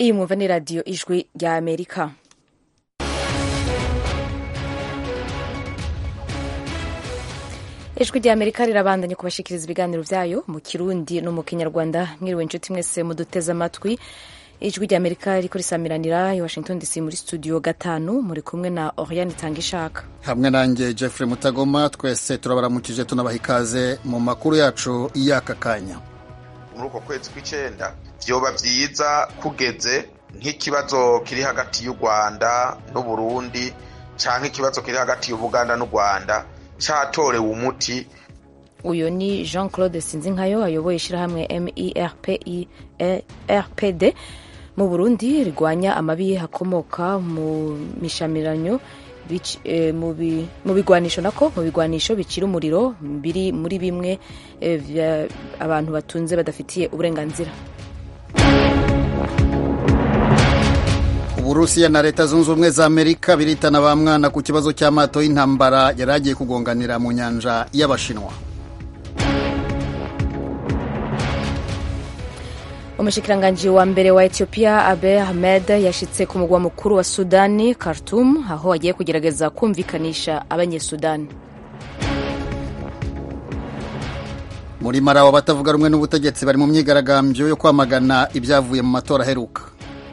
iyi mwumva ni radiyo ijwi rya amerika ijwi rya amerika rirabandanya kubashikiriza ibiganiro byayo mu kirundi no mu kinyarwanda mwiriwe inshuti mwese muduteze amatwi ijwi rya amerika riko risamiranira i washington dc muri studio gatanu muri kumwe na oriane itanga ishaka hamwe nanjye jeffrey mutagoma twese turabaramukije tunabaha ikaze mu makuru yacu y'aka kanya muri uko kwezi kw'icyenda byoba byiza kugeze nk'ikibazo kiri hagati y'u rwanda n'uburundi cyangwa ikibazo kiri hagati y'ubuganda n'u rwanda cyatorewe umuti uyu ni jean claude sinzinkayo ayoboye ishyirahamwe merpd mu burundi rigwanya amabi hakomoka mu mishamiranyo mu bigwanisho nako mu bigwanisho bicira umuriro biri muri bimwe abantu batunze badafitiye uburenganzira uburusiya na leta zunze ubumwe za amerika biritana ba mwana ku kibazo cy'amato y'intambara yari agiye kugonganira mu nyanja y'abashinwa umushikiranganji wa mbere wa ethiopia abe ahmed yashitse ku mugwa mukuru wa sudani khartum aho agiye kugerageza kumvikanisha abanyesudani muri marawi abatavuga rumwe n'ubutegetsi bari mu myigaragambyo yo kwamagana ibyavuye mu matora aheruka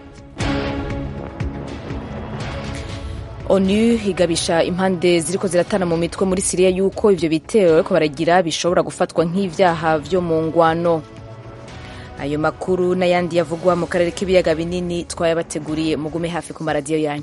onu igabisha impande ziriko ziratana mu mitwe muri siriya yuko ivyo bitero ariko baragira bishobora gufatwa nk'ivyaha vyo mu ngwano ayo makuru n'ayandi yavugwa mu karere k'ibiyaga binini twayabateguriye mugume hafi ku maradiyo yanyu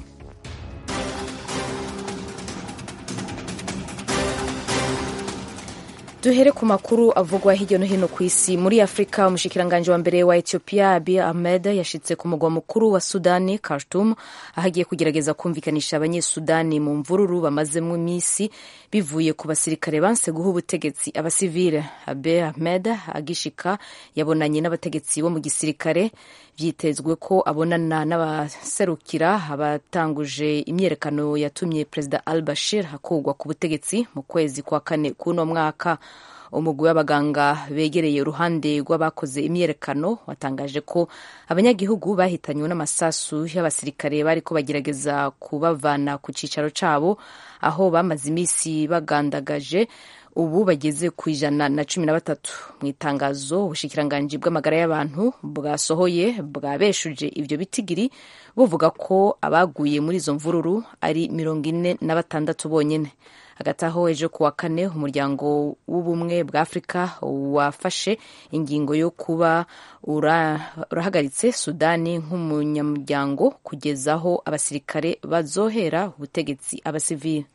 duhere ku makuru avugwa hirya no hino ku isi muri afurika umushikiranganji wa mbere wa ethiopia abiy ahmed yashitse ku mugwa mukuru wa sudani khartoum aho agiye kugerageza kumvikanisha abanyesudani mu mvururu bamazemo iminsi bivuye ku basirikare banse guha ubutegetsi abasivile abiy ahmed agishika yabonanye n'abategetsi bo mu gisirikare byitezwe ko abonana n'abaserukira abatanguje imyiyerekano yatumye perezida al bashir akurwa ku butegetsi mu kwezi kwa kane k'uno mwaka umugwi w'abaganga begereye uruhande rw'abakoze imyiyerekano watangaje ko abanyagihugu bahitanywe n'amasasu y'abasirikare bariko bagerageza kubavana ku cicaro cabo aho bamaze iminsi bagandagaje ubu bageze ku ijana na cumi na batatu mu itangazo ubushikiranganji bw'amagara y'abantu bwasohoye bwabeshuje ivyo bitigiri buvuga ko abaguye muri izo mvururu ari mirongo ine na batandatu bonyene hagati aho ejo kuwa kane umuryango w'ubumwe bwa afurika wafashe ingingo yo kuba urahagaritse sudani nk'umunyamuryango kugeza aho abasirikare bazohera ubutegetsi abasivili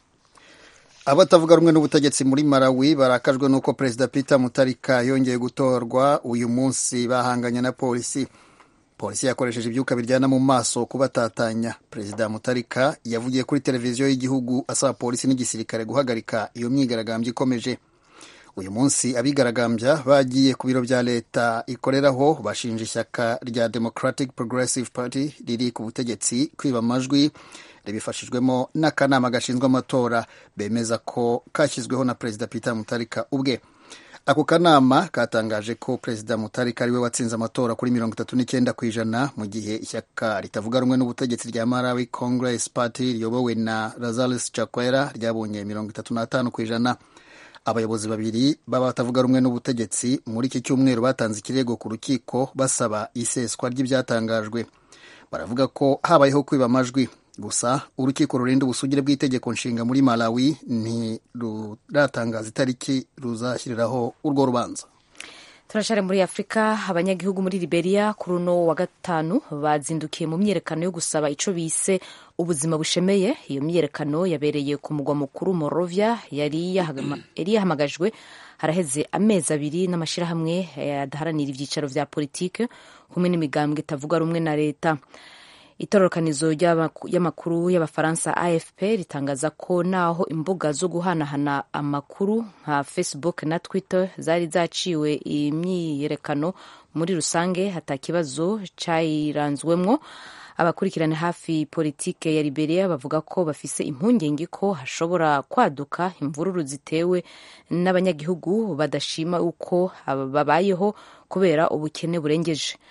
abatavuga rumwe n'ubutegetsi muri Malawi barakajwe n'uko perezida Peter Mutarika yongeye gutorwa uyu munsi bahanganye na polisi polisi yakoresheje ibyuka biryana mu maso kubatatanya perezida Mutarika yavugiye kuri televiziyo y'igihugu asaba polisi n'igisirikare guhagarika iyo myigaragambyo ikomeje uyu munsi abigaragambya bagiye ku biro bya leta ikoreraho bashinja ishyaka rya Democratic Progressive Party riri ku butegetsi kwiba amajwi ribifashijwemo n'akanama gashinzwe amatora bemeza ko kashyizweho na perezida Peter Mutarika ubwe ako kanama katangaje ko perezida Mutarika ariwe watsinze amatora kuri mirongo itatu n'icyenda ku ijana mu gihe ishyaka ritavuga rumwe n'ubutegetsi rya Malawi Congress Party riyobowe na Lazarus Chakwera ryabonye mirongo itatu n'atanu ku ijana abayobozi babiri b'abatavuga rumwe n'ubutegetsi muri iki cyumweru batanze ikirego ku rukiko basaba iseswa ry'ibyatangajwe baravuga ko habayeho kwiba amajwi gusa urukiko rurinda ubusugire bw'itegeko nshinga muri Malawi ntiruratangaza itariki ruzashyiriraho urwo rubanza turashare muri afurika abanyagihugu muri liberia kuri uno wa gatanu bazindukiye mu myiyerekano yo gusaba ico bise ubuzima bushemeye iyo myiyerekano yabereye ku mugwa mukuru morovia yari yahamagajwe haraheze amezi abiri n'amashyirahamwe adaharanira ibyicaro vya politike kumwe n'imigambwe itavuga rumwe na leta itororokanizo y'amakuru y'abafaransa afp ritangaza ko naho imbuga zo guhanahana amakuru nka facebook na twitter zari zaciwe imyiyerekano muri rusange hata kibazo cyayiranzwemwo abakurikirana hafi politike ya liberia bavuga ko bafise impungenge ko hashobora kwaduka imvururu zitewe n'abanyagihugu badashima uko babayeho kubera ubukene burengeje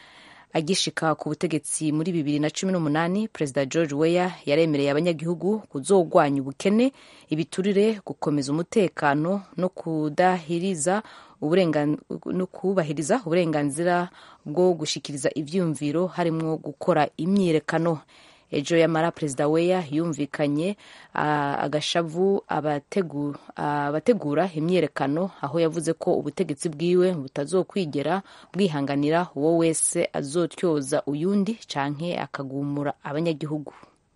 agishika ku butegetsi muri bibiri na cumi n'umunani perezida george weya yaremereye abanyagihugu kuzogwanya ubukene ibiturire gukomeza umutekano no kudahiriza no kubahiriza uburenganzira bwo gushikiriza ivyumviro harimwo gukora imyiyerekano ejo yamara perezida weya yumvikanye agashavu abategura imyiyerekano aho yavuze ko ubutegetsi bwiwe butazokwigera bwihanganira uwo wese azotyoza uyundi canke akagumura abanyagihugu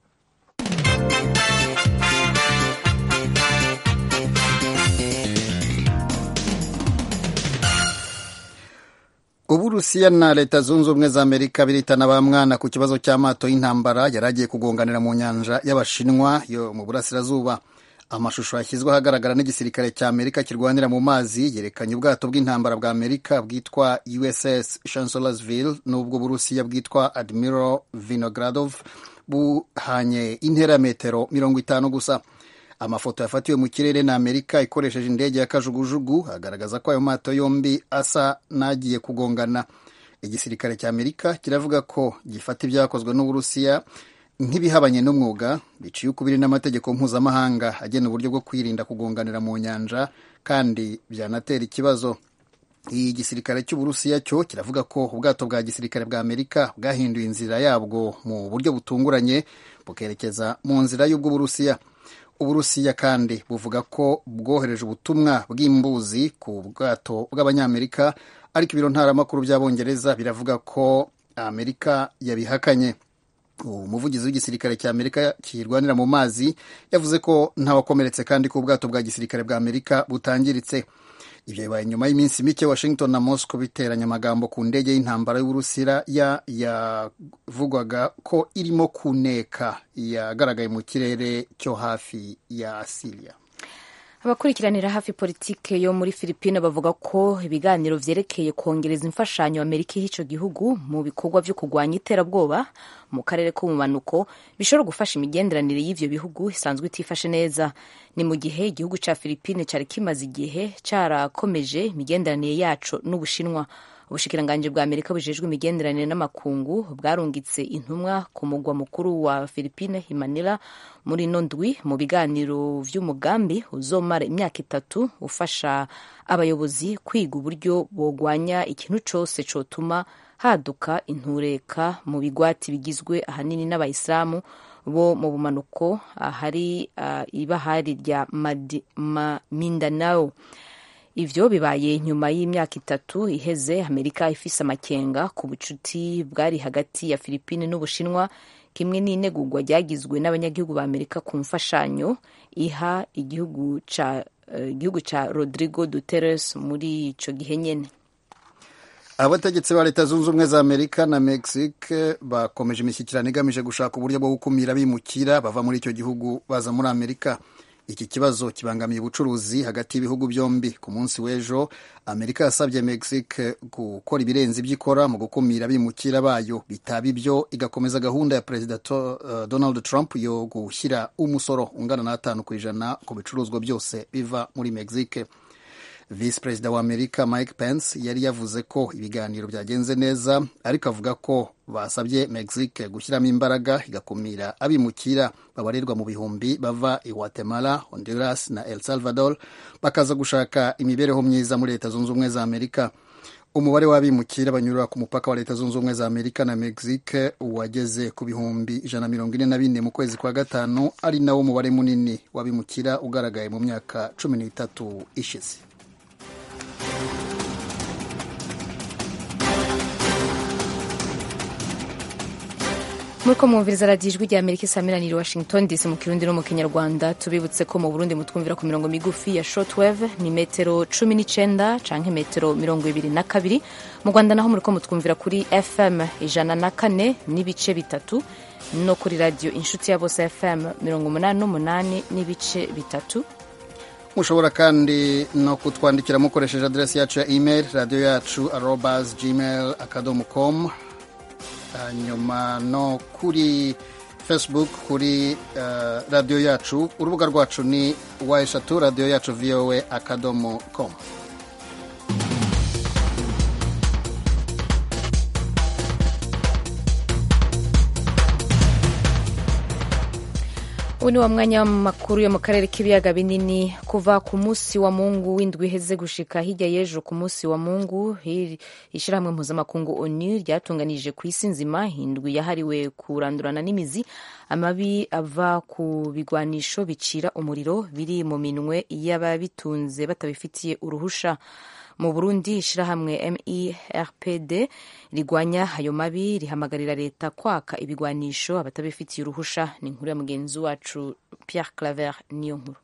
uburusiya na leta zunze ubumwe za amerika biritana ba mwana ku kibazo cy'amato y'intambara yari agiye kugonganira mu nyanja y'abashinwa yo mu burasirazuba amashusho yashyizwe ahagaragara n'igisirikare cya amerika kirwanira mu mazi yerekanye ubwato bw'intambara bwa amerika bwitwa uss chancellorsville n'ubw'uburusiya bwitwa admiral vinogradov buhanye intera ya metero mirongo itanu gusa amafoto yafatiwe mu kirere na amerika ikoresheje indege ya kajugujugu agaragaza ko ayo mato yombi asa n'agiye kugongana igisirikare cya amerika kiravuga ko gifata ibyakozwe n'uburusiya nk'ibihabanye n'umwuga biciye ukubiri n'amategeko mpuzamahanga agena uburyo bwo kwirinda kugonganira mu nyanja kandi byanatera ikibazo iyi gisirikare cy'uburusiya cyo kiravuga ko ubwato bwa gisirikare bwa amerika bwahinduye inzira yabwo mu buryo butunguranye bukerekeza mu nzira y'ubw'uburusiya uburusiya kandi buvuga ko bwohereje ubutumwa bw'imbuzi ku bwato bw'abanyamerika ariko ibiro ntaramakuru by'abongereza biravuga ko amerika yabihakanye umuvugizi w'igisirikare cya amerika kirwanira mu mazi yavuze ko ntawakomeretse kandi ko ubwato bwa gisirikare bwa amerika butangiritse ibyo bibaye nyuma y'iminsi mike washington na moscow biteranya amagambo ku ndege y'intambara y'uburusiya yavugwaga ko irimo kuneka yagaragaye mu kirere cyo hafi ya siriya abakurikiranira hafi politike yo muri filipine bavuga ko ibiganiro vyerekeye kongereza imfashanyo amerika iha ico gihugu mu bikorwa vyo kurwanya iterabwoba mu karere ko mu manuko bishobora gufasha imigenderanire y'ivyo bihugu isanzwe itifashe neza ni mu gihe igihugu ca filipine cari kimaze igihe carakomeje imigenderanire yaco n'ubushinwa ubushikiranganji bwa amerika bujejwe imigenderanire n'amakungu bwarungitse intumwa ku mugwa mukuru wa filipine himanila muri ino ndwi mu biganiro vy'umugambi uzomara imyaka itatu ufasha abayobozi kwiga uburyo bogwanya ikintu cose cotuma haduka intureka mu bigwati bigizwe ahanini n'abayisilamu bo mu bumanuko ahari uh, ibahari rya ma, mindanao ivyo bibaye nyuma y'imyaka itatu iheze amerika ifise amakenga ku bucuti bwari hagati ya filipine n'ubushinwa kimwe n'inegurwa ryagizwe n'abanyagihugu ba amerika ku mfashanyo iha igihugu ca uh, igihugu ca rodrigo duteres muri ico gihe nyene abategetsi ba leta zunze ubumwe za amerika na mexique bakomeje imishyikirano igamije gushaka uburyo bwo gukumira bimukira bava muri icyo gihugu baza muri amerika iki kibazo kibangamiye ubucuruzi hagati y'ibihugu byombi ku munsi w'ejo amerika yasabye mexique gukora ibirenze ibyo ikora mu gukumira abimukira bayo bitaba ibyo igakomeza gahunda ya perezida uh, donald trump yo gushyira umusoro ungana n'atanu ku ijana ku bicuruzwa byose biva muri mexique visi perezida wa amerika mike pence yari yavuze ko ibiganiro byagenze neza ariko avuga ko basabye mexique gushyiramo imbaraga igakumira abimukira babarirwa mu bihumbi bava i guatemala honduras na el salvador bakaza gushaka imibereho myiza muri leta zunze ubumwe za amerika umubare w'abimukira banyurira ku mupaka wa leta zunze ubumwe za amerika na mexique wageze ku bihumbi ijana mirongo ine na bine mu kwezi kwa gatanu ari nawo mubare munini w'abimukira ugaragaye mu myaka cumi n'itatu ishize muriko mwumviriza radiyo ijwi rya amerika isamiraniye washington dc mu kirundi no mu kinyarwanda tubibutse ko mu burundi mutwumvira ku mirongo migufi ya shortwave ni metero cumi n'icenda canke metero mirongo ibiri na kabiri mu rwanda naho muriko mutwumvira kuri fm ijana na kane n'ibice bitatu no kuri radiyo inshuti ya bose fm mirongo umunani n'umunani n'ibice bitatu mushobora kandi no kutwandikira mukoresheje aderesi yacu ya email radiyo yacu arobas gmail akadomo com hanyuma no kuri facebook kuri uh, radiyo yacu urubuga rwacu ni wa eshatu radiyo yacu voa akadomo com ubu ni wa mwanya w'amakuru yo mu karere k'ibiyaga binini kuva ku munsi wa mungu w'indwi iheze gushika hirya y'ejo ku munsi wa mungu ishyirahamwe mpuzamakungu onu ryatunganije ku isi nzima indwi yahariwe kurandurana n'imizi amabi ava ku bigwanisho bicira umuriro biri mu minwe y'ababitunze batabifitiye uruhusha mu burundi ishyirahamwe merpd rigwanya ayo mabi rihamagarira leta kwaka ibigwanisho abatabifitiye uruhusha ni inkuru ya mugenzi wacu pierre claver niyo nkuru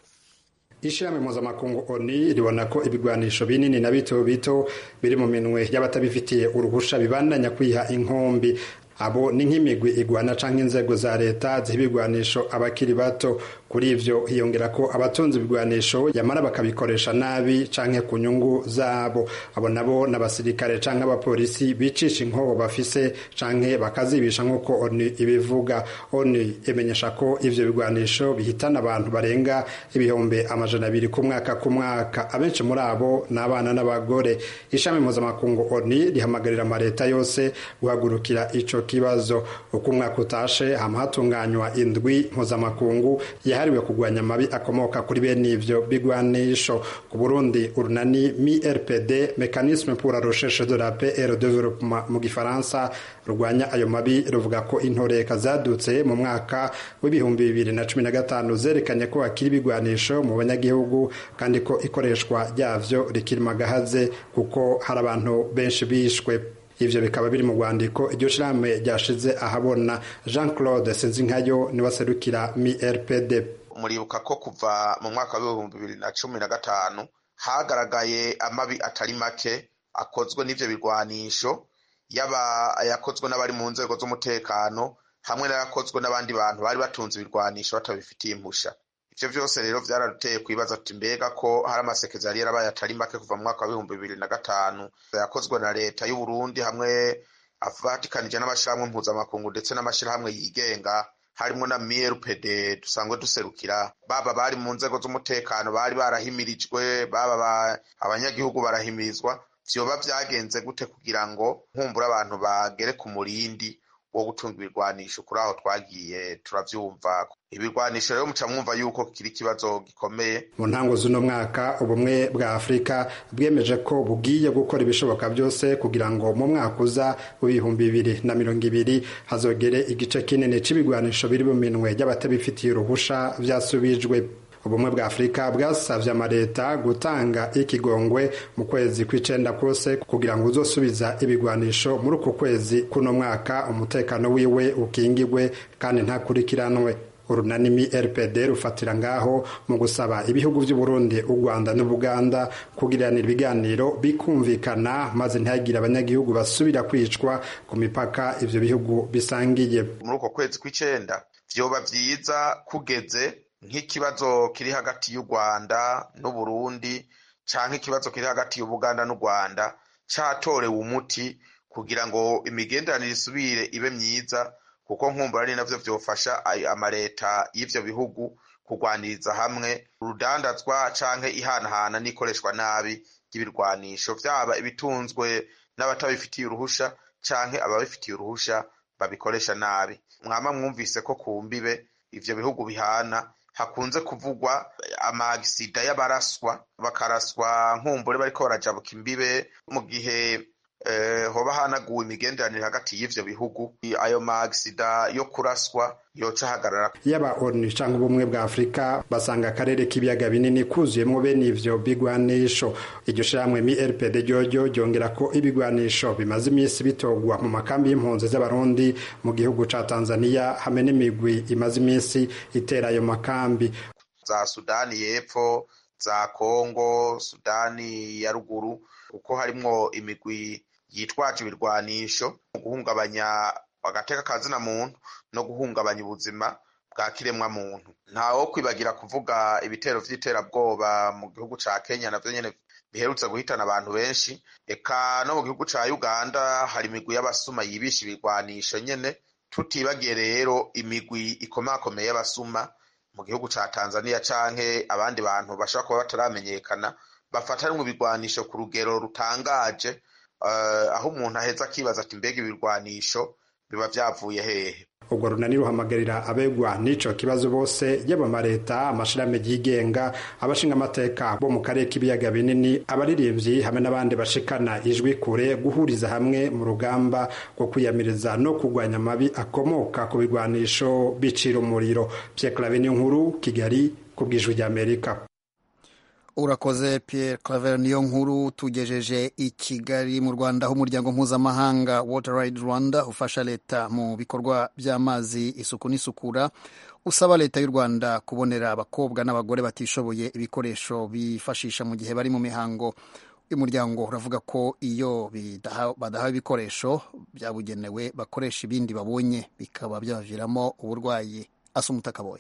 ishirahamwe mpuzamakungu oni ribona ko ibigwanisho binini na bito bito biri mu minwe y'abatabifitiye uruhusha bibandanya kwiha inkombi abo ni nk'imigwi igwana canke inzego za leta ziha ibigwanisho abakiri bato kuri ivyo hiyongera ko abatunze ibigwanisho yamara bakabikoresha nabi canke ku nyungu zabo abo nabo n'abasirikare canke abapolisi bicisha inkoho bafise canke bakazibisha nk'uko oni ibivuga oni imenyesha ko ivyo bigwanisho bihitana abantu barenga ibihumbi amajana abiri ku mwaka ku mwaka abenshi muri abo ni abana n'abagore ishami mpuzamakungu oni rihamagarira amaleta yose guhagurukira ico kibazo uko umwaka utashe hama hatunganywa indwi mpuzamakungu yahariwe kugwanya amabi akomoka kuri bene ivyo bigwanisho ku burundi urunani mi rpd mécanisme pour la recherche de la paix et le développement mu gifaransa rurwanya ayo mabi ruvuga ko intoreka zadutse mu mwaka w'ibihumbi bibiri na cumi na gatanu zerekanye ko hakiri ibigwanisho mu banyagihugu kandi ko ikoreshwa ryavyo rikiri magahaze kuko hari abantu benshi bishwe ivyo bikaba biri mu rwandiko iryo shirahamwe ryashize ahabona jean claude sinzinkayo niwe aserukira mi rpd muribuka ko kuva mu mwaka w'ibihumbi bibiri na cumi na gatanu hagaragaye amabi atari make akozwe n'ivyo bigwanisho yaba ayakozwe n'abari mu nzego z'umutekano hamwe n'ayakozwe n'abandi bantu bari batunze ibirwanisho batabifitiye impusha ivyo vyose rero vyaraduteye kwibaza ati mbega ko hari amasekeza yari yarabaye atari make kuva mu mwaka w'ibihumbi bibiri na gatanu yakozwe na leta y'uburundi hamwe avatikanije n'amashirahamwe mpuzamakungu ndetse n'amashirahamwe yigenga harimo na mrpd dusanzwe duserukira baba bari mu nzego z'umutekano bari barahimirijwe baba abanyagihugu barahimirizwa vyoba vyagenze gute kugira ngo nkumbura abantu bagere ku murindi wo gutunga ibirwanisho kuri aho twagiye turavyumva ibirwanisho rero muca mwumva yuko kiri ikibazo gikomeye mu ntango z'uno mwaka ubumwe bwa afurika bwemeje ko bugiye gukora ibishoboka byose kugira ngo mu mwaka uza w'ibihumbi bibiri na mirongo ibiri hazogere igice kinini c'ibigwanisho biri mu minwe y'abatabifitiye uruhusha vyasubijwe ubumwe bwa afurika bwasavye amaleta gutanga ikigongwe mu kwezi kw'icenda kose kugira ngo uzosubiza ibigwanisho muri uku kwezi kuno mwaka umutekano wiwe ukingigwe kandi ntakurikiranwe urunanimi rpd rufatira ngaho mu gusaba ibihugu vy'uburundi u rwanda n'ubuganda kugiranira ibiganiro bikumvikana maze ntihagire abanyagihugu basubira kwicwa ku mipaka ivyo bihugu bisangiye muri uko kwezi kw'icenda vyoba vyiza kugeze nk'ikibazo kiri hagati y'u rwanda n'uburundi canke ikibazo kiri hagati y'ubuganda n'u rwanda catorewe umuti kugira ngo imigenderanire isubire ibe myiza kuko nkumbura ari navyo vyofasha amaleta y'ivyo bihugu kurwaniriza hamwe urudandazwa canke ihanahana n'ikoreshwa nabi ry'ibirwanisho vyaba ibitunzwe n'abatabifitiye uruhusha canke ababifitiye uruhusha babikoresha nabi mwama mwumvise ko ku mbibe ivyo bihugu bihana hakunze kuvugwa amagisida y'abaraswa bakaraswa nkumbure bariko barajabuka imbibe mu gihe hoba hanaguwe imigenderanire hagati y'ivyo bihugu ayo maagisida yo kuraswa yoca ahagarara yaba onu canke ubumwe bwa afurika basanga akarere k'ibiyaga binini kuzuyemwo bene ivyo bigwanisho iryo shirahamwe mi rpd ryoryo ryongera ko ibigwanisho bimaze imisi bitogwa mu makambi y'impunzi z'abarundi mu gihugu ca tanzania hamwe n'imigwi imaze imisi itera ayo makambi za sudani y'epfo za kongo sudani ya ruguru kuko harimwo imigwi yitwaje ibirwanisho mu guhungabanya agateka kazina muntu no guhungabanya ubuzima bwa kiremwa muntu ntawo kwibagira kuvuga ibitero vy'iterabwoba mu gihugu ca kenya navyo nyene biherutse guhitana abantu benshi eka no mu gihugu ca uganda hari imigwi y'abasuma yibisha ibirwanisho nyene tutibagiye rero imigwi ikomakomeye y'abasuma mu gihugu ca tanzania canke abandi bantu bashobora kuba bataramenyekana bafatanwe ibirwanisho ku rugero rutangaje aho umuntu aheza akibaza ati mbega ibirwanisho biba vyavuye hehe urwo runani ruhamagarira abegwa n'ico kibazo bose yaba amareta amashirahamwe yigenga abashinga amateka bo mu karere k'ibiyaga binini abaririmbyi hamwe n'abandi bashikana ijwi kure guhuriza hamwe mu rugamba rwo kwiyamiriza no kurwanya amabi akomoka ku bigwanisho bicira umuriro Pierre Claver nkuru Kigali ku bw'ijwi ry'Amerika urakoze Pierre Claver niyo nkuru tugejeje i Kigali mu Rwanda aho umuryango mpuzamahanga Water Right Rwanda ufasha leta mu bikorwa by'amazi isuku n'isukura usaba leta y'u Rwanda kubonera abakobwa n'abagore batishoboye ibikoresho bifashisha mu gihe bari mu mihango uyu muryango uravuga ko iyo badahawe ibikoresho byabugenewe bakoresha ibindi babonye bikaba byabaviramo uburwayi asa umutakaboye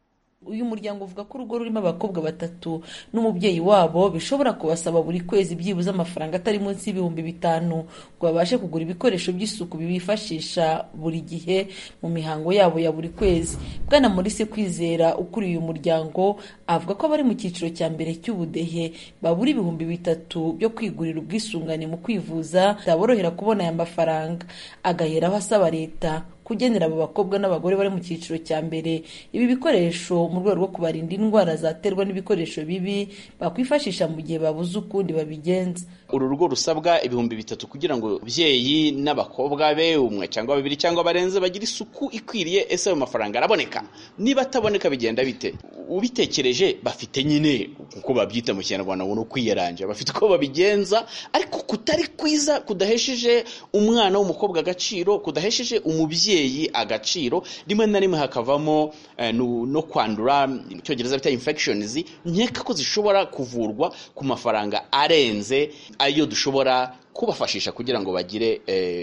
uyu muryango uvuga ko urugo rurimo abakobwa batatu n'umubyeyi wabo bishobora kubasaba buri kwezi byibuze amafaranga atari munsi y'ibihumbi bitanu ngo babashe kugura ibikoresho by'isuku bibifashisha buri gihe mu mihango yabo ya buri kwezi bwana Maurice kwizera ukuriye uyu muryango avuga ko abari mu cyiciro cya mbere cy'ubudehe babura ibihumbi bitatu byo kwigurira ubwisungane mu kwivuza bitaborohera kubona aya mafaranga agaheraho asaba leta kugenera abo bakobwa n'abagore bari mu cyiciro cya mbere ibi bikoresho mu rwego rwo kubarinda indwara zaterwa n'ibikoresho bibi bakwifashisha mu gihe babuze ukundi babigenza uru rugo rusabwa ibihumbi bitatu kugira ngo ababyeyi n'abakobwa be umwe cyangwa babiri cyangwa barenze bagire isuku ikwiriye ese ayo mafaranga araboneka niba ataboneka bigenda bite ubitekereje bafite nyine uko babyita mu kinyarwanda ngo ni ukwiyaranja bafite uko babigenza ariko kutari kwiza kudahesheje umwana w'umukobwa agaciro kudahesheje umubyeyi agaciro rimwe na rimwe hakavamo no kwandura mu cyongereza bita infections nkeka ko zishobora kuvurwa ku mafaranga arenze ayo dushobora kubafashisha kugira ngo bagire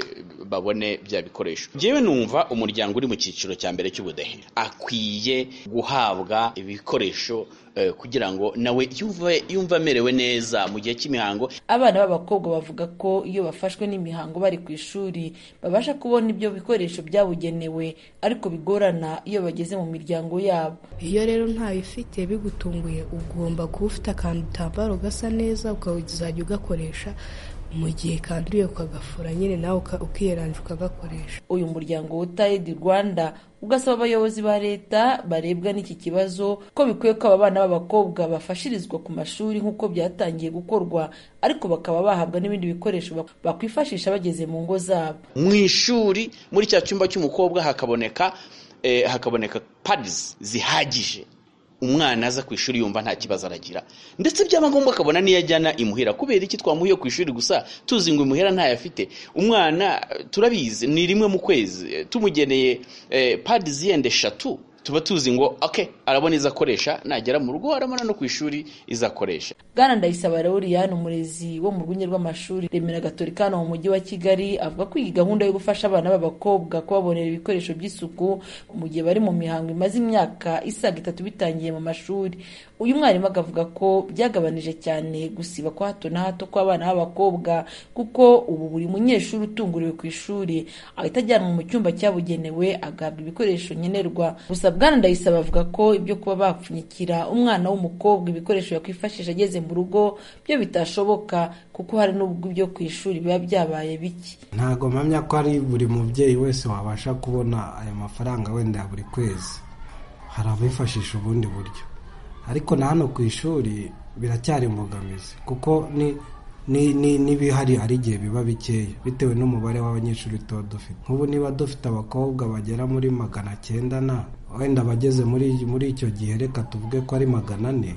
babone bya bikoresho ngewe numva umuryango uri mu cyiciro cya mbere cy'ubudehe akwiye guhabwa ibikoresho kugira ngo nawe yumve amerewe neza mu gihe cy'imihango abana b'abakobwa bavuga ko iyo bafashwe n'imihango bari ku ishuri babasha kubona ibyo bikoresho byabugenewe ariko bigorana iyo bageze mu miryango yabo iyo rero ntayo ufite bigutunguye ugomba kuba ufite akantu utambaro gasa neza ukazajya ugakoresha mu gihe kanduye ukagafura nyine nawe ukiyeranja ukagakoresha uyu muryango wutayedi rwanda ugasaba abayobozi ba leta barebwa n'iki kibazo ko bikwiye ko aba bana b'abakobwa bafashirizwa ku mashuri nk'uko byatangiye gukorwa ariko bakaba bahabwa n'ibindi bikoresho bakwifashisha bageze mu ngo zabo mu ishuri muri cya cyumba cy'umukobwa hakaboneka hakaboneka padizi zihagije umwana aza ku ishuri yumva nta kibazo aragira ndetse byaba ngombwa akabona niyo ajyana imuhira kubera iki twamuhiye ku ishuri gusa tuzi ngo imuhira ntayo afite umwana turabizi ni rimwe mu kwezi tumugeneye padi ziyenda eshatu tuba tuzi ngo ok arabona izo akoresha nagera mu rugo arabona no ku ishuri izo akoresha bwana ndayisaba Lauriyani umurezi wo mu rwunge rw'amashuri remera gatolika hano mu mujyi wa kigali avuga ko iyi gahunda yo gufasha abana b'abakobwa kubabonera ibikoresho by'isuku mu gihe bari mu mihango imaze imyaka isaga itatu bitangiye mu mashuri uyu mwarimu akavuga ko byagabanije cyane gusiba kwa hato na hato kw'abana b'abakobwa kuko ubu buri munyeshuri utunguriwe ku ishuri ahita ajyanwa mu cyumba cyabugenewe agahabwa ibikoresho nkenerwa gusa bwana ndayisaba avuga ko ibyo kuba bapfunyikira umwana w'umukobwa ibikoresho yakwifashisha ageze mu rugo byo bitashoboka kuko hari n'ubwo ibyo ku ishuri biba byabaye bike ntabwo mpamya ko ari buri mubyeyi wese wabasha kubona aya mafaranga wenda ya buri kwezi hari abifashisha ubundi buryo ariko na hano ku ishuri biracyari imbogamizi kuko n'ibihari hari igihe biba bikeya bitewe n'umubare w'abanyeshuri tuba dufite nk'ubu niba dufite abakobwa bagera muri magana cyenda na wenda abageze muri icyo gihe reka tuvuge ko ari magana ane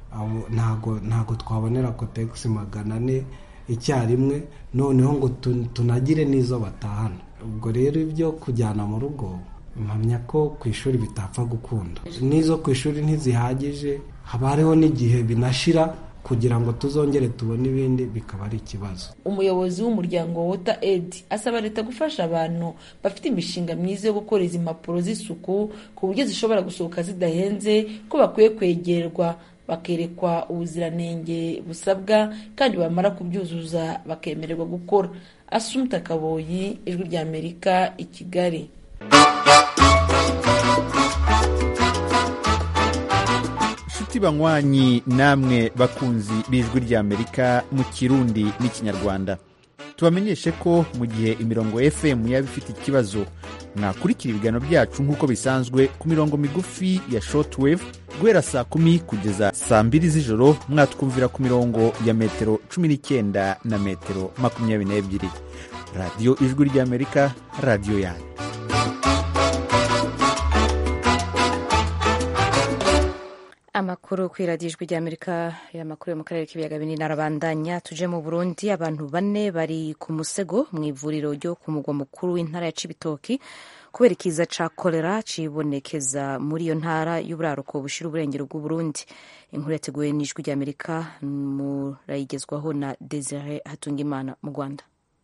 ntabwo twabonera kotegisi magana ane icyarimwe noneho ngo tunagire n'izo batahana ubwo rero ibyo kujyana mu rugo mpamya ko ku ishuri bitapfa gukunda n'izo ku ishuri ntizihagije haba hariho n'igihe binashira kugira ngo tuzongere tubone ibindi bikaba ari ikibazo umuyobozi w'umuryango wota edi asaba leta gufasha abantu bafite imishinga myiza yo gukora izi mpapuro z'isuku ku buryo zishobora gusohoka zidahenze ko bakwiye kwegerwa bakerekwa ubuziranenge busabwa kandi bamara kubyuzuza bakemererwa gukora asumta kaboyi ijwi ry'amerika i kigali inshuti banywanyi namwe bakunzi b'ijwi ry'amerika mu kirundi n'ikinyarwanda tubamenyeshe ko mu gihe imirongo fm yaba ifite ikibazo mwakurikira ibiganiro byacu nk'uko bisanzwe ku mirongo migufi ya shortwave guhera saa kumi kugeza saa mbiri z'ijoro mwatwumvira ku mirongo ya metero cumi n'icyenda na metero makumyabiri n'ebyiri radiyo ijwi ry'amerika radiyo yanyu amakuru ku iradiyo ijwi ry'amerika amakuru yo mu karere k'ibiyaga binini arabandanya tuje mu burundi abantu bane bari ku musego mu ivuriro ryo ku mugwa mukuru w'intara ya cibitoki kubera ikiza ca kolera cibonekeza muri iyo ntara y'uburaruko bushira uburengero bw'uburundi inkuru yateguwe n'ijwi ry'amerika murayigezwaho na desire hatungimana mu rwanda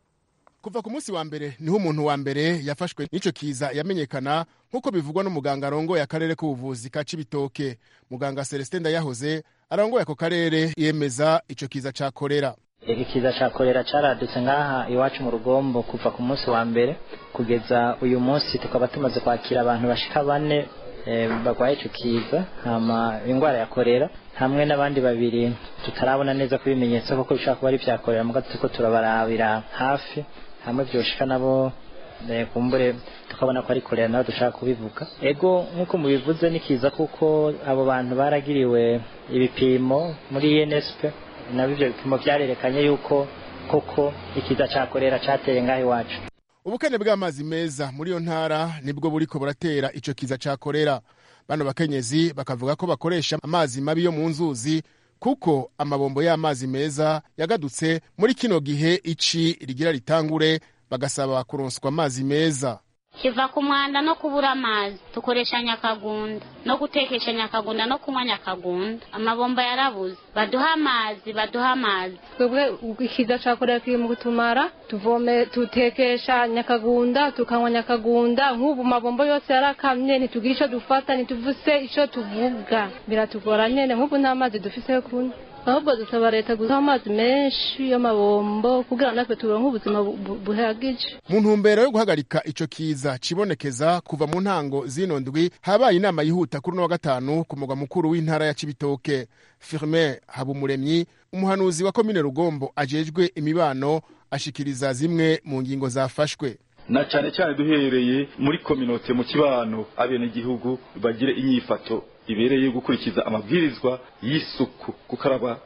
kuva ku munsi wa mbere niho umuntu wa mbere yafashwe n'ico kiza yamenyekana nk'uko bivugwa n'umuganga arongoye akarere k'ubuvuzi ka cibitoke muganga celestin ndayahoze arongoye ako karere yemeza ico kiza ca korera ikiza ca korera caradutse ngaha iwacu mu rugombo kuva ku munsi wa mbere kugeza uyu munsi tukaba tumaze kwakira abantu bashika bane e, barwaye ico kiza hama ingwara ya korera hamwe n'abandi babiri tutarabona neza ko ibimenyetso koko bishobora kuba ari vya korera muga turiko turabarabira hafi hamwe vyoshika nabo kumbure tukabona ko ari korera nabo dushaka kubivuga ego nk'uko mubivuze ni kiza kuko abo bantu baragiriwe ibipimo muri ENSP nabo ivyo bipimo vyarerekanye yuko koko ikiza ca korera cateye ngaho iwacu ubukene bw'amazi meza muri iyo ntara nibwo buriko buratera ico kiza ca korera bano bakenyezi bakavuga ko bakoresha amazi mabi yo mu nzuzi kuko amabombo y'amazi meza yagadutse muri kino gihe ici rigira ritangure bagasaba kuronswa amazi meza kiva ku mwanda no kubura amazi dukoresha nyakagunda no gutekesha nyakagunda no kunywa nyakagunda amabomba yarabuze baduha amazi baduha amazi twebwe ikiza cakorera kiri mu kutumara tuvome tutekesha nyakagunda tukanywa nyakagunda nk'ubu mabombo yose yarakamye ntitugira ico dufata ntituvuse ico tuvuga biratugora nyene nk'ubu nta mazi dufise yo kunywa ahubwo dusaba leta guha amazi menshi y'amabombo kugira natwe turonke ubuzima buhagije mu ntumbero yo guhagarika ico kiza cibonekeza kuva mu ntango zino ndwi habaye inama yihuta kuri uno wa gatanu ku mugwa mukuru w'intara ya cibitoke firmin habumuremyi umuhanuzi wa komine rugombo ajejwe imibano ashikiriza zimwe mu ngingo zafashwe na cyane cyane duhereye muri kominote mu kibano abenegihugu bagire inyifato ibereye gukurikiza amabwirizwa y'isuku gukaraba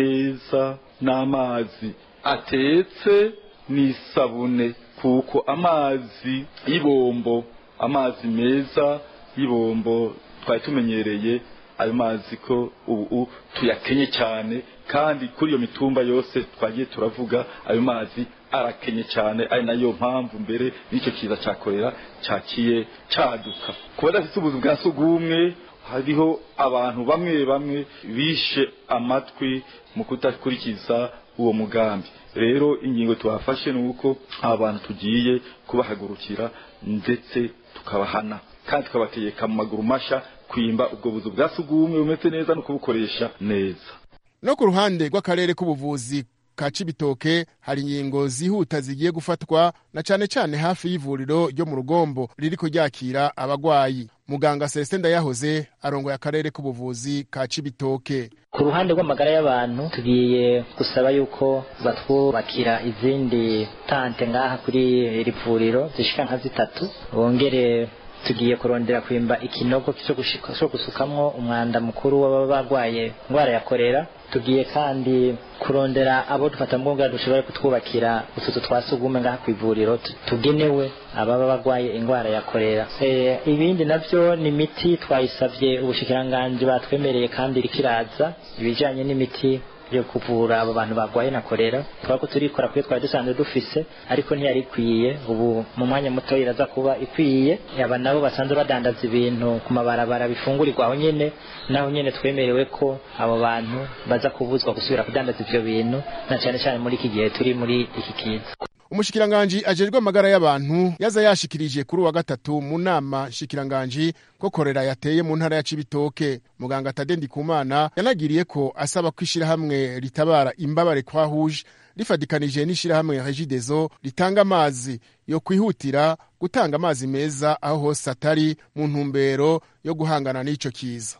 neza n'amazi atetse n'isabune kuko amazi y'ibombo amazi meza y'ibombo twari tumenyereye ayo mazi ko ubu tuyakenye cyane kandi kuri iyo mitumba yose twagiye turavuga ayo mazi arakenye cyane ari nayo mpamvu mbere n'icyo kiza cyakorera cyakiye cyaduka ku badafite ubuzu bwa sugumwe hariho abantu bamwe bamwe bishe amatwi mu kudakurikiza uwo mugambi rero ingingo twafashe ni uko aba bantu tugiye kubahagurukira ndetse tukabahana kandi tukabategeka mu maguru masha kwimba ubwo buzu bwa sugumwe bumeze neza no kubukoresha neza no ku ruhande rw'akarere k'ubuvuzi ka cibitoke hari ingingo zihuta zigiye gufatwa na cane cane hafi y'ivuriro ryo mu rugombo ririko ryakira abagwayi muganga celestin ndayahoze arongoye akarere k'ubuvuzi ka cibitoke ku ruhande rw'amagara y'abantu tugiye gusaba yuko batwubakira izindi tante ngaha kuri iri vuriro zishika nka zitatu bongere tugiye kurondera kwimba ikinogo cyo gusukamwo umwanda mukuru w'ababa barwaye indwara ya korera tugiye kandi kurondera abo dufata mu bwa dushobora kutwubakira utuzu twa sugume ngaha ku ivuriro tugenewe ababa barwaye indwara ya korera e, ibindi navyo ni imiti twayisavye ubushikiranganji batwemereye kandi irikiraza ibijanye n'imiti yo kuvura abo bantu barwaye na korera twaba ko turikora kuyo twari dusanzwe dufise ariko ntiyari ikwiye ubu mu mwanya muto iraza kuba ikwiye aba nabo basanzwe badandaza ibintu ku mabarabara bifungurirwa aho nyene naho nyene twemerewe ko abo bantu baza kubuzwa gusubira kudandaza ivyo bintu na cane cane muri iki gihe turi muri iki kiza umushikiranganji ajejwe amagara y'abantu yaza yashikirije kuri uwa gatatu mu nama nshikiranganji ko korera yateye mu ntara ya cibitoke muganga tade ndikumana yanagiriye ko asaba ko ishirahamwe ritabara imbabare kwa huje rifadikanije n'ishirahamwe regidezo ritanga amazi yo kwihutira gutanga amazi meza aho hose atari mu ntumbero yo guhangana n'ico kiza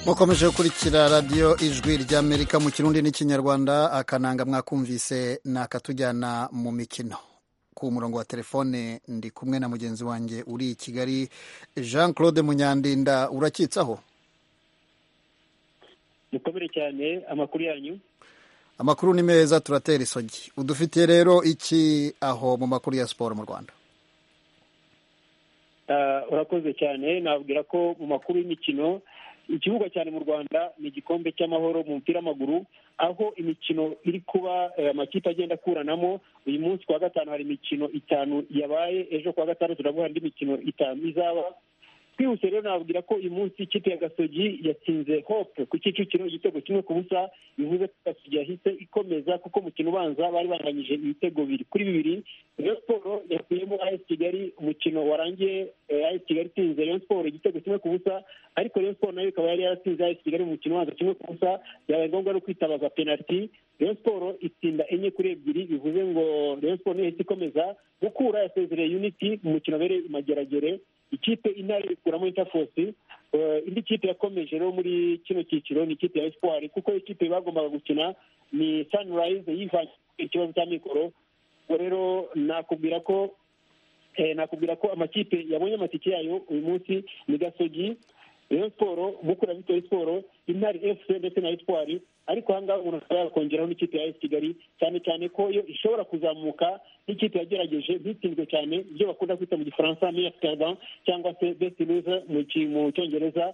mukomeje gukurikira radiyo ijwi ry'amerika mu kirundi n'ikinyarwanda akananga mwakumvise ni akatujyana mu mikino ku murongo wa telefone ndi kumwe na mugenzi wanjye uri i kigali jean claude munyandinda urakitsaho mukomere cyane amakuru yanyu amakuru ni meza turatera isogi udufitiye rero iki aho mu makuru ya siporo mu rwanda urakoze cyane nabwira ko mu makuru y'imikino ikibuga cyane mu rwanda ni igikombe cy'amahoro mu mupira w'amaguru aho imikino iri kuba amakipe agenda akuranamo uyu munsi kuwa gatanu hari imikino itanu yabaye ejo kuwa gatandatu turavuga indi mikino itanu izaba twihuse rero nababwira ko uyu munsi ikipe ya gasogi yatsinze hope ku kicukiro igitego kimwe ku busa bivuze ko gasogi yahise ikomeza kuko umukino ubanza bari banganyije ibitego bibiri kuri bibiri rayon siporo yakuyemo as kigali umukino warangiye as kigali itsinze rayon siporo igitego kimwe ku busa ariko rayon siporo nayo ikaba yari yaratsinze as kigali mu mukino ubanza kimwe ku busa byabaye ngombwa no kwitabaza penaliti rayon siporo itsinda enye kuri ebyiri bivuze ngo rayon siporo niyo ikomeza gukura yasezereye unity mu mukino wabereye imageragere ikipe intare ikuramo interforce indi kipe yakomeje rero muri kino cyiciro ni ikipe ya espoir kuko ikipe bagombaga gukina ni sunrise yivanye ikibazo cya mikoro ubwo rero nakubwira ko nakubwira ko amakipe yabonye amatike yayo uyu munsi ni gasogi rayon siporo mukura vitori siporo intare fc ndetse na espoir ariko aha ngaha umuntu akaba yakongeraho n'ikipe ya esi kigali cyane cyane ko yo ishobora kuzamuka n'ikipe yagerageje ntitsinzwe cyane ibyo bakunda kwita mu gifaransa meya perdant cyangwa se best loser mu cyongereza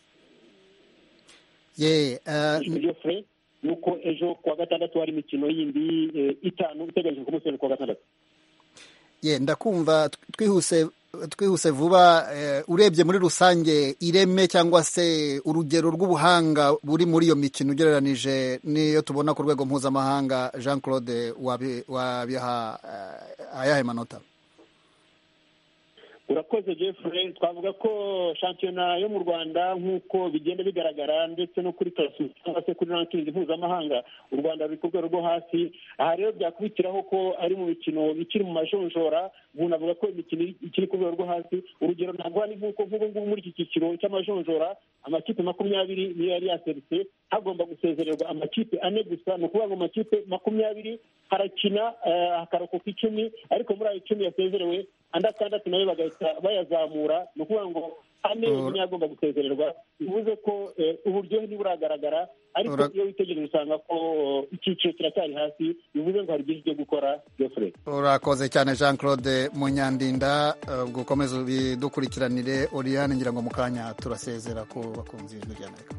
geoffrey nuko ejo kuwa gatandatu hari imikino yindi itanu iteganyijwe ku munsi wa kuwa gatandatu ye ndakumva twihuse twihuse vuba urebye muri rusange ireme cyangwa se urugero rw'ubuhanga buri muri iyo mikino ugereranije n'iyo tubona ku rwego mpuzamahanga jean claude wabiha ayahe manota urakoze jeffrey twavuga ko shampiyona yo mu rwanda nk'uko bigenda bigaragara ndetse no kuri tarasi cyangwa se kuri rankingi mpuzamahanga u rwanda ruri ku rwego rwo hasi aha rero byakubitiraho ko ari mu mikino ikiri mu majonjora umuntu avuga ko imikino ikiri ku rwego rwo hasi urugero ntabwo hari nk'uko nk'ubu ngubu muri iki cyiciro cy'amajonjora amakipe makumyabiri niyo yari yaserutse hagomba gusezererwa amakipe ane gusa ni ukuvuga ngo amakipe makumyabiri harakina hakarokoka icumi ariko muri ayo icumi yasezerewe andi atandatu nayo bagahita bayazamura ni ukuvuga ngo ane niyo agomba gusezererwa bivuze ko uburyohe ntiburagaragara ariko iyo witegereje usanga ko icyiciro kiracyari hasi bivuze ngo hari byinshi byo gukora jeffrey urakoze cyane jean claude munyandinda gukomeza ubidukurikiranire oriyane ngira ngo mu kanya turasezera ku bakunzi b'ijwi ry'amerika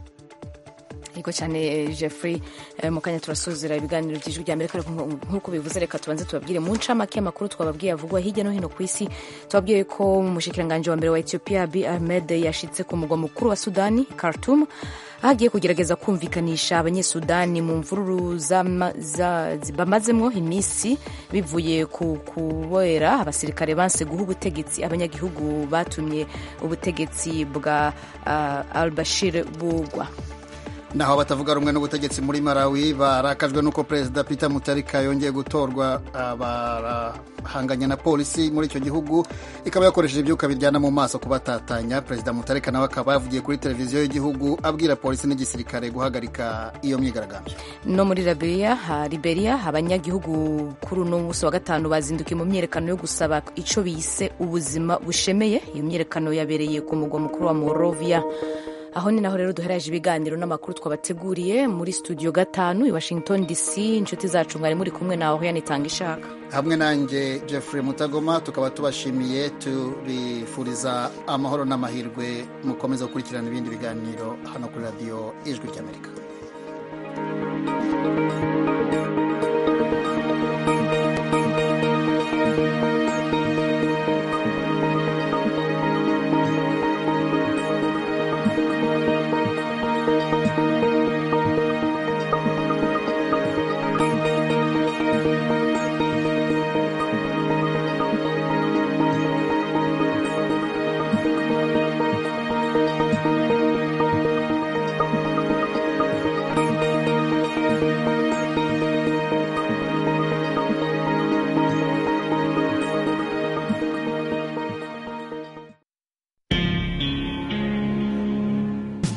yego cyane jeffrey mu kanya turasuzira ibiganiro by'ijwi rya amerika nk'uko bivuze reka tubanze tubabwire mu ncamake amakuru twababwiye avugwa hirya no hino ku isi tubabwiye ko umushikiranganji wa mbere wa ethiopia abi ahmed yashitse ku mugwa mukuru wa sudani khartoum aho agiye kugerageza kumvikanisha abanyesudani mu mvururu bamazemo iminsi bivuye ku kubera abasirikare banse guha ubutegetsi abanyagihugu batumye ubutegetsi bwa albashir bugwa naho batavuga rumwe n'ubutegetsi muri Malawi barakajwe n'uko perezida Peter Mutarika yongeye gutorwa barahanganye na polisi muri icyo gihugu ikaba yakoresheje ibyuka biryana mu maso kubatatanya perezida Mutarika nawe akaba yavugiye kuri televiziyo y'igihugu abwira polisi n'igisirikare guhagarika iyo myigaragambyo no muri Liberia Liberia abanyagihugu kuri uno munsi wa gatanu bazindukiye mu myiyerekano yo gusaba icyo bise ubuzima bushemeye iyo myiyerekano yabereye ku mugwa mukuru wa Monrovia aho ni naho rero duhereje ibiganiro n'amakuru twabateguriye muri studio gatanu i washington dc inshuti zacu mwari muri kumwe nawe yanitanga ishaka hamwe nanjye jeffrey mutagoma tukaba tubashimiye tubifuriza amahoro n'amahirwe mukomeza gukurikirana ibindi biganiro hano kuri radiyo ijwi ry'amerika thank you